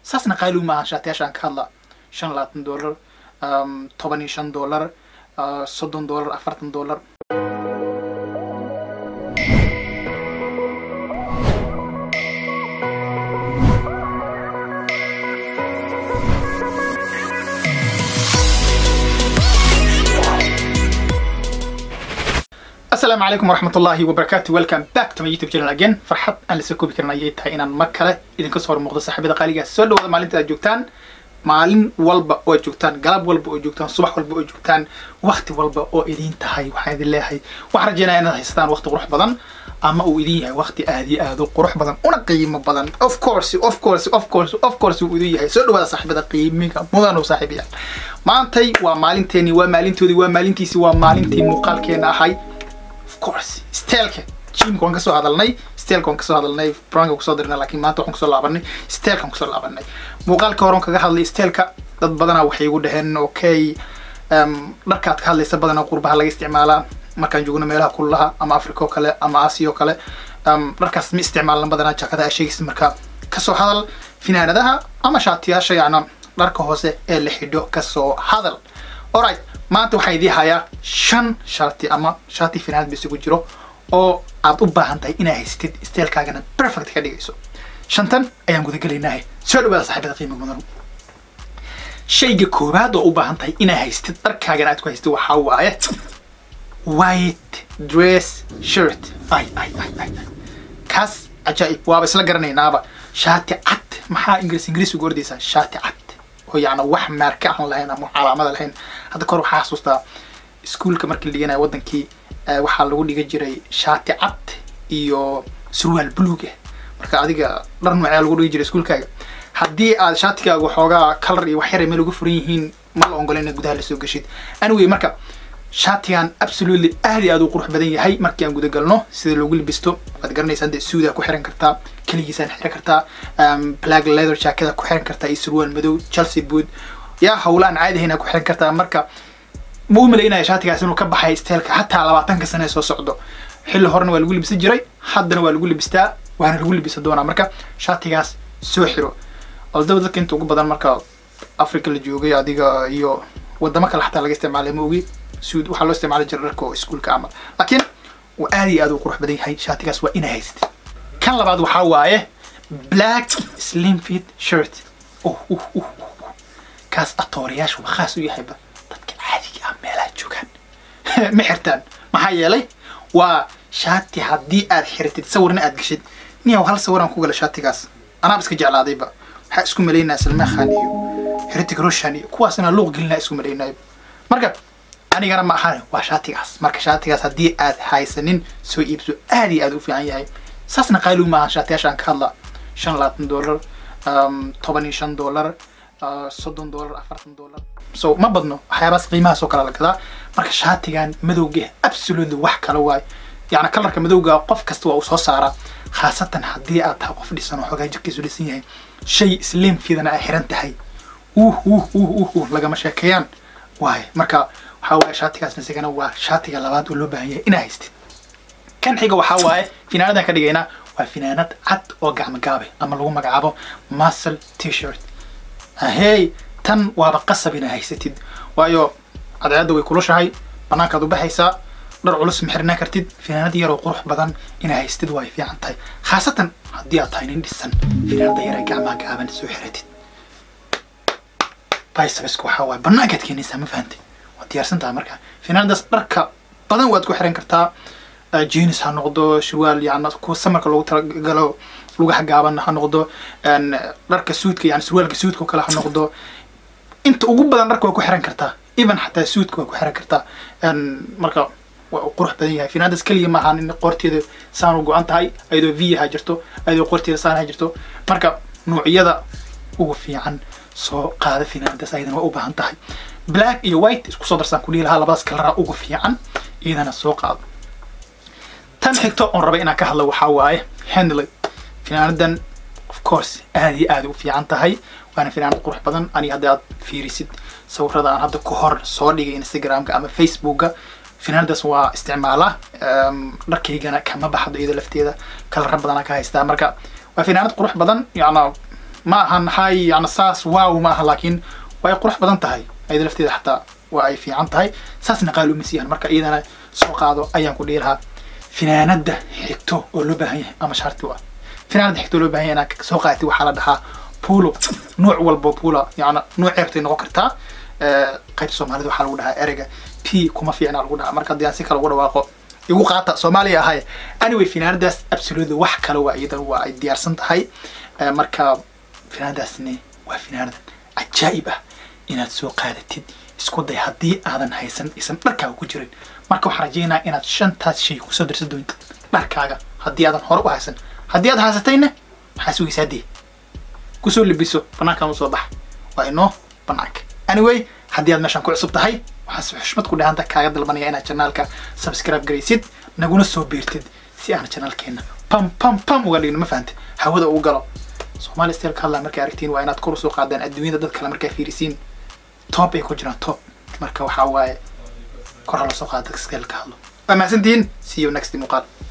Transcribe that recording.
saasna qaali maaha shaatiyaashaan ka hadla shan labaatan dollar toban iyo shan dollar soddon dollar afartan dollar asalaamu calaykum waraxmat ullaahi wabarakaatu welcome back to my youtube channel again farxad aan lasoo koobi karin ayay tahay inaan mar kale idinka soo hormuuqdo saaxiibada qaaligaas soo dhawaada maalinta aad joogtaan maalin walba oo joogtaan galab walba oo joogtaan subax walba oo joogtaan wakti walba oo idin tahay waxaan idin leeyahay waxaan rajeynaya inaad haysataan wakti qurux badan ama uu idin yahay wakti aad iyo aad u qurux badan una qiimo badan of course of course of course of course uu idin yahay soo dhawaada saaxiibada qiimiga mudan oo saaxiibayaal maantay waa maalinteeni waa maalintoodii waa maalintiisi waa maalintii muuqaalkeena ahay course steelka jimka waan kasoo hadalnay steelka waan kasoo hadalnay branka kusoo dirnay laakiin maanta waxaan kusoo laabanay steelka waan kusoo laabanay muuqaalka horan kaga hadlay steelka dad badanaa waxay igu dhaheen okay dharkaad ka hadlaysa badanaa qurbaha laga isticmaalaa markaan joogno meelaha kululaha ama africa oo kale ama aasiya oo kale dharkaas ma isticmaalna badanaa jaakadaha sheegaysa marka kasoo hadal finaanadaha ama shaatiyaasha yacna dharka hoose ee la xidho kasoo hadal alright maanta waxaan idii hayaa shan shaati ama shaati finaanad ba isugu jiro oo aad u baahan tahay inaad haystid steelkaagana perfect ka dhigayso shantan ayaan gudagelaynaahe soo dhawaada saaxiibada qiimo mudan shayga koowaad oo u baahan tahay inaad haystid dharkaagana aad ku haystid waxaa waaye white dress shirt ay ay ay ay kaas cajaa'ib waaba isla garanaynaaba shaati cad maxaa ingiriis ingiriis ugu ordaysaa shaati cad oo yacna wax maarka aan lahayn ama calaamada lahayn hadda kahor waxaa xasuustaa iskuolka markii la dhiganayo wadankii waxaa lagu dhiga jiray shaati cad iyo surwaal buluug ah marka adiga dhar noocee lagu dhigi jiray iskuolkaaga haddii aad shaatigaaga waxoogaa color iyo wax yara meel uga furan yihiin ma la ongola inaad gudaha lasoo geshid anyway marka shaatigan absolutely aad iyo aad u qurux badan yahay markii aan guda galno sida loogu libisto waad garanaysaa de suudaa ku xiran kartaa keligiisaan xiran kartaa black leather jackada ku xiran kartaa iyo surwaal madow chelsea boot yaa hawlaan caadi ahayn ku xiran kartaa marka ma u malaynaya shaatigaas inuu ka baxay steelka xataa labaatanka sane soo socdo xilli horena waa lagu libisan jiray haddana waa lagu libistaa waana lagu libisan doonaa marka shaatigaas soo xiro aldaba dadka inta ugu badan marka africa la joogay adiga iyo wadamo kale xataa laga isticmaalay ma ogi suud waxaa loo isticmaali jiray dharka oo iskuolka camal laakiin waa aad iyo aad u qurux badan yahay shaatigaas waa inaa haysatid kan labaad waxaa waaye black slim fit shirt uh uh uh kaas atoorayaashu waa khaas u yahayba dadka caadiga ah meelaha joogaan ma xirtaan maxaa yeelay waa shaati haddii aad xiratid sawirna aad geshid niyaw hal sawiraan ku gala shaatigaas anaaba iska jeclaadayba waxaa isku malaynaya salmaan khan iyo heritig roshan iyo kuwaasna luuq gelinaa isku malaynayo marka anigana ma ahan waa shaatigaas marka shaatigaas haddii aad haysanin soo iibso aad iyo aad u fiican yahay saasna qaali maaha shaatiyaashaan ka hadla shan labaatan dollar toban iyo shan dollar soddon dollar afartan dollar so ma badno waxyaabaas qiimahaas oo kale la gadaa marka shaatigan madowga absolutely wax kale waayo yacni kalarka madowga qof kasta waa uu soo saaraa khaasatan haddii aad tahay qof dhisan oo xoogaa jirkiisu dhisan yahay shay slim fidana ay xiran tahay uh uh uh uh uh lagama sheekeeyaan waaye marka waxaa waaye shaatigaas isagana waa shaatiga labaad oo loo baahan yahay inaa haystid kan xiga waxaa waaye finaanadan ka dhigaynaa waa finaanad cad oo gacmo gaabe ama lagu magacaabo muscle t-shirt ahey tan waaba qasab inaa haysatid waayo cadceedda way kulushahay banaankaad u baxaysaa dhar culus ma xirnaa kartid finaanad yaroo qurux badan inaa haystid way fiican tahay khaasatan haddii aad tahay nin dhisan finaanada yara gacmaha gaaban soo xiratid biceps waxaa waaye banaankaad keenaysaa ma fahantay waad diyaarsan tahay marka finaanadaas dharka badan waad ku xiran kartaa jeans ha noqdo shurwaal yani kuwa samarka loogu talagalo lugaha gaaban ha noqdo dharka suudka yani surwaalka suudka oo kale ha noqdo inta ugu badan dharka waa ku xiran kartaa even xataa suudka waa ku xiran kartaa marka waa qurux badan yahay finaanadaas keliya ma ahaan in qoorteeda saan u go-an tahay ayadoo v ha jirto ayadoo qoorteeda saan ha jirto marka noocyada ugu fiican soo qaada finaanadaas ayadana waa u baahan tahay black iyo white isku soo darsaan kudhihi lahaa labadaas kalaraa ugu fiican iyadana soo qaado tan xigto oon raba inaan ka hadlo waxaa waaye handley finaanadan of course aad iyo aad u fiican tahay waana finaanad qurux badan ani haddii aad fiirisid sawirada aan hadda ku hor soo dhigay instagramka ama facebooka finaanadaas waa isticmaalaa dharkaygana kama baxdo iyada lafteeda kalara badanaa ka haystaa marka waa finaanad qurux badan yacna ma ahan hay yani saas waaw ma aha laakiin way qurux badan tahay ayada lafteeda xataa waa ay fiican tahay saasna qaali uma siiyan marka iyadana soo qaado ayaan ku dhihi lahaa finaanada xigto oo loo baahan yahay ama shaarti waa finaanada xigto oo loo baahan yahay inaad soo qaatid waxaa la dhahaa pulo nuuc walbo pula yani nuuc ceebtay noqon kartaa qaybta soomaalida waxaa lagu dhahaa ereyga p kuma fiicna lagu dhahaa marka haddii aan si kale ugu dhawaaqo igu qaata soomaaliya ahay anyway finaanadaas absolutely wax kale waa iyadan waa ay diyaarsan tahay marka finaanadaasni waa finaanad cajaa'ib ah inaad soo qaadatid isku day haddii aadan haysan isan dharkaaga ku jirin marka waxaan rajeynaa inaad shantaas shay kusoo dirsan doonto dharkaaga haddii aadan hore u haysan haddii aad haysatayna maxaa sugaysaa dee kusoo libiso banaankan usoo bax waa inoo banaanka anyway haddii aad meeshaan ku cusub tahay waxaan xushmad ku dhahanta kaaga dalbanaya inaad janaalka subscribe garaysid naguna soo biirtid si aan janaalkeena pam pam pam uga dhigno ma fahante hawada ugu galo soomaali style ka hadlaa markay aragtiin waa inaad kor usoo qaadaan adduunyada dad kale markay fiirisiin top ay ku jiraan top marka waxaa waaye kor ha lasoo qaada dadka style ka hadlo waa mahadsantihiin see you next muuqaal